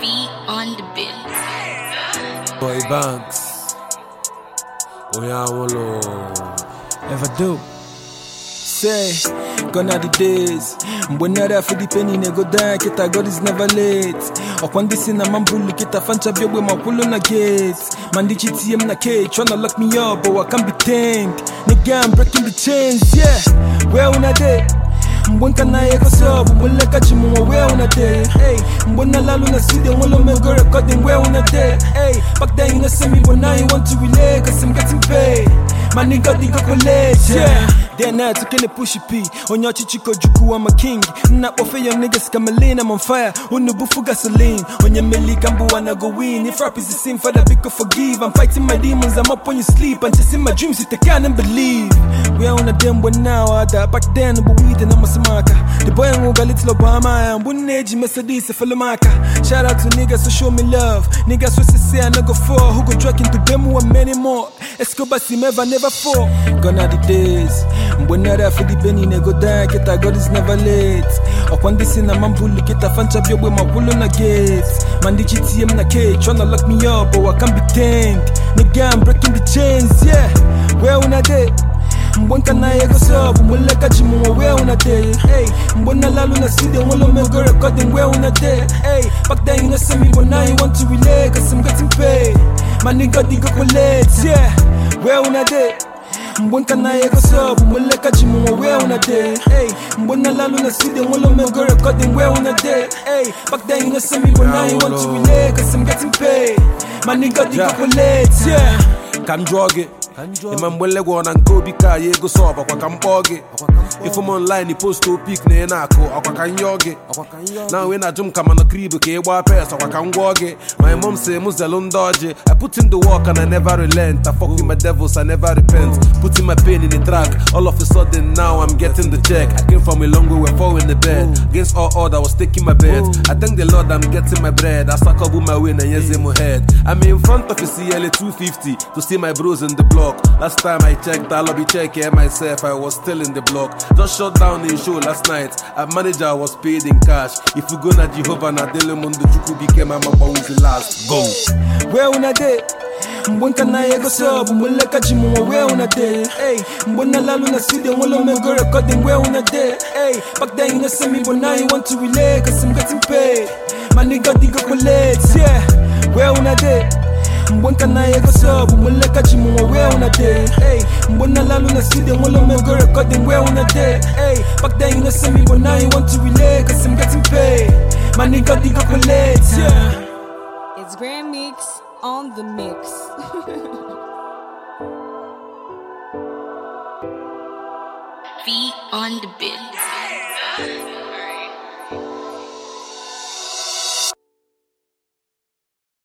Feet on the bit. Boy Banks. Oyawolo. Ever do. Say, gone are the days. Mbonera for the penny nego die, kita God is never late. Okwandi sina mambulu kita fancha biogwe makulu na gates. Mandichi TM na cage, tryna lock me up, but I can't be tamed. Nigga, I'm breaking the chains, yeah. Where una day? mbonka na ye koso bumbule kachi mu where una day hey mbona lalu na studio ngolo me go recording where una day hey back then you know see me but now you want to relate cause I'm getting paid my nigga diga college yeah then I took a push P on your chichiko juku I'm a king not off your niggas kamalin I'm on fire unubufu gasoline on your milli kambu wanna go win if rap is the sin for the big forgive I'm fighting my demons I'm up on your sleep and just in my dreams if they can't believe we are on a damn one now I die back then but we didn't know samaka the boy who got little Obama and one age Mercedes a maka shout out to niggas who show me love niggas who say I no go for who go drag into them and many more Escobar see never never fall gone are the days mbonera for the penny nego die kita God is never late okwandi sina mambulu kita fancha biogwe makulu na gates mandichi TM na cage tryna lock me up but I can't be tamed nigga I'm breaking the chains yeah where una day mbonka na ye koso bumbule kachi mu where una day hey mbona lalu na studio ngolo me go recording where una day hey back then you know see me but now you want to relate cause I'm getting paid my nigga diga collect yeah where una day mbonka na ye koso bumbule kachi mu where una day hey mbona lalu na studio ngolo me go recording where una day hey back then you know see me but now you want to relate cause I'm getting paid my nigga diga Yeah. collect yeah Ka m jụọ gị ịma mgbe legwọ na nke obi ka ya ego sọb ọkwa ka m kpọọ gị ifu m online post opik na ị na-akụ ọkwa ka m yọọ gị na wee na-ajụ m ka mana krib ka ị gbaa pes ọkwa ka m gwọọ gị my mom say m zelu ndị ọjị I put in the work and I never relent I fuck with my devils I never repent putting my pain in the track all of a sudden now I'm getting the check I came from a long way we're four in the bed against all odds I was taking my bed I thank the Lord I'm getting my bread I suck up my way and yes in my head I'm in front of a CLA 250 to see my bros in the block last time I checked I lobby check here myself I was still in the block just shut down the show last night a manager was paid in cash if you go na Jehovah na Dele Mundo Chukwu became my mama who's the last go where una day mbonka na ye koso bumbule kachi mu where una day hey mbona lalu na studio ngolo me go recording where una day hey back then you know see me but now you want to relate cause I'm getting paid my nigga diga collect yeah where una day mbonka na ye koso bumbule kachi mu where una day hey mbona lalu na studio ngolo me go recording where una day hey back then you know see me but now you want to relate cause I'm getting paid my nigga diga collect yeah It's Grand Mix on the mix. Feet on the bit.